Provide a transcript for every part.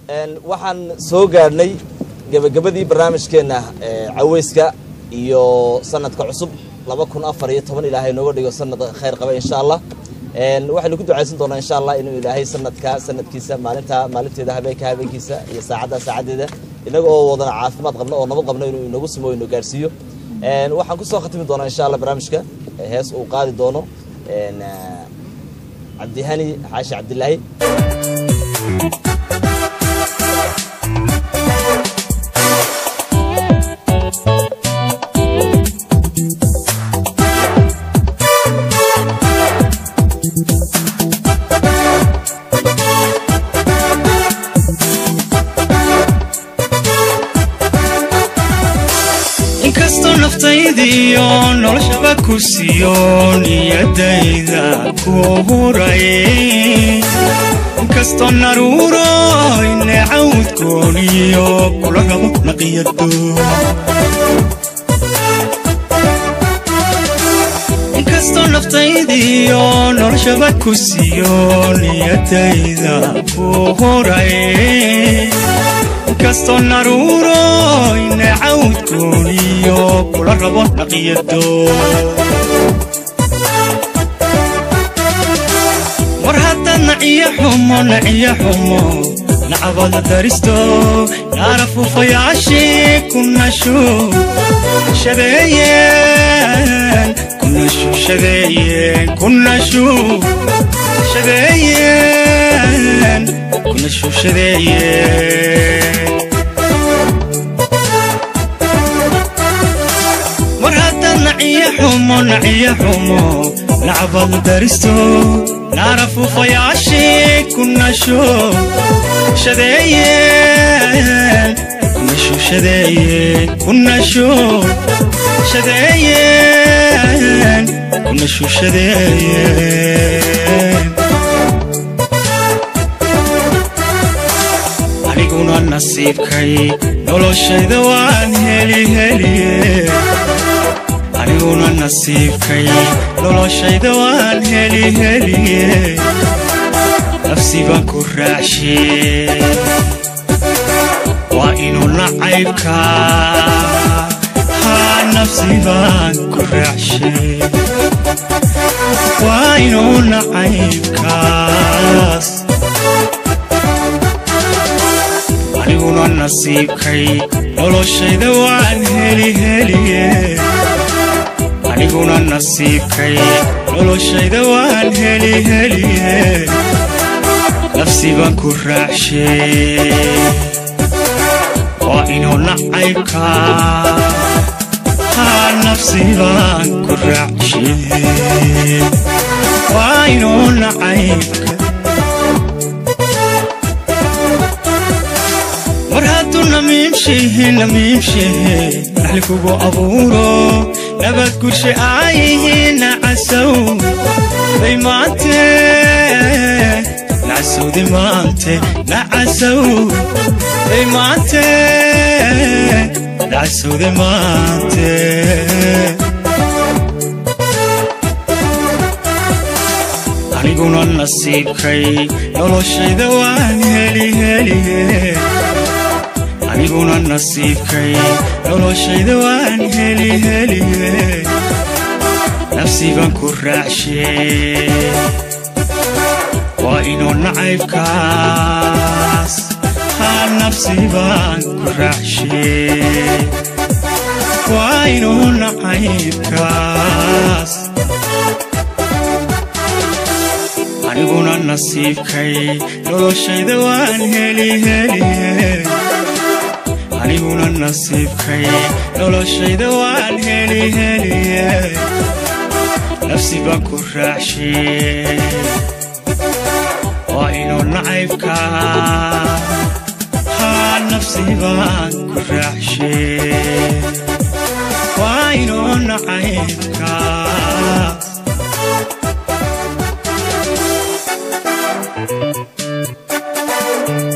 waxaan soo gaadhnay gebagabadii barnaamijkeenna caweyska iyo sanadka cusub laba kun afar iyo toban ilaahay nooga dhigo sanad khayr qaba insha allah waxaynu ku ducaysan doonaa insha allah inuu ilaahay sanadka sanadkiisa maalinta maalinteeda habeenka habeenkiisa iyo saacadda saacaddeeda inaga oo wadana caafimaad qabno oo nabad qabno inuu inagu simo inu gaarsiiyo waxaan kusoo khatimi doonaa insha allah barnaamijka hees uu qaadi doono cabdihani xaashi cabdilaahi inkastoo naftaydiyo noloshaba ku siiyo niyadayda ku huray inkastoo naruuro inecawdkooniyo kula rabo naqiyado inkastoo naftaydiyo noloshaba ku siiyo niyadayda ku huray inkastoo naruuro inecawdkooniyo kula rabo naqiyado war haddaad naciyo xumo naciyo xumo nacabada daristo naara fuufayaashii ku nashu shadeeyeen ku nashu shadeeyeen ku nashu shadeeyeen ku nashu shadeeyeen war haddaad naciyo xumo naciyo xumo nacbadu daristo naara fuufayaashii ku nasho shadeeyeen ku nashu shadeeyeen ku nashu shadeeyeen ku nashu shadeeyeen aniguna nasiibkay noloshayda waan heli heliye aniguna nasiibkay noloshayda waan heli heliye nafsi baan ku raacshe waa inuu nacaybka haa nafsi baan ku raacshe waa inuu nacaybkaas aniguna nasiibkay noloshayda waan heli heliye aniguna nasiibkay noloshayda waan heli heliye nafsi baan ku raacshe waa inuu nacaybka haa nafsi baan ku raacshe waa inuu nacaybka war hadduu namiimshehe namiimshehe naxli kugu abuuro nabad gurshe aayihiin nacasow day maante nacasowde maante nacasow day maante nacasowde maante aniguna nasiibkay noloshayda waan heli heliye aniguna nasiibkay noloshayda waan heli heliye nafsi baan ku raacshe waa inuu nacaybkaas haa nafsi baan ku raacshe waa inuu nacaybkaas aniguna nasiibkay noloshayda waan heli heliye aniguna nasiibkay noloshayda waan heli heliye nafsi baan ku raacshe waa inuu nacaybka haa nafsi baan ku raacshe waa inuu nacaybkaas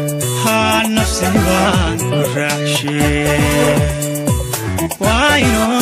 haa nafsi baan ku raacshe waa inuu